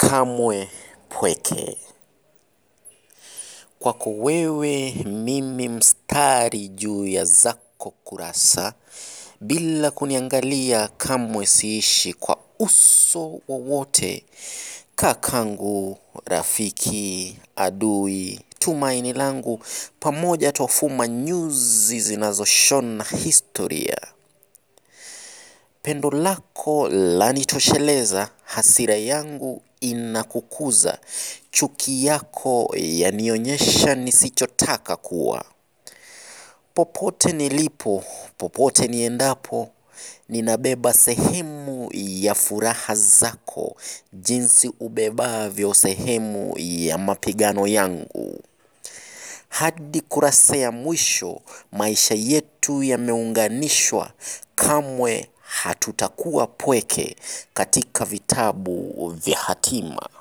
kamwe pweke. Kwako wewe mimi mstari juu ya zako kurasa, bila kuniangalia kamwe siishi kwa uso wowote. Kakangu, rafiki, adui, tumaini langu, pamoja twafuma nyuzi zinazoshona historia. Pendo lako lanitosheleza, hasira yangu inakukuza, chuki yako yanionyesha nisichotaka kuwa. Popote nilipo, popote niendapo, ninabeba sehemu ya furaha zako, jinsi ubebavyo sehemu ya mapigano yangu. Hadi kurasa ya mwisho, maisha yetu yameunganishwa, kamwe hatutakuwa pweke katika vitabu vya hatima.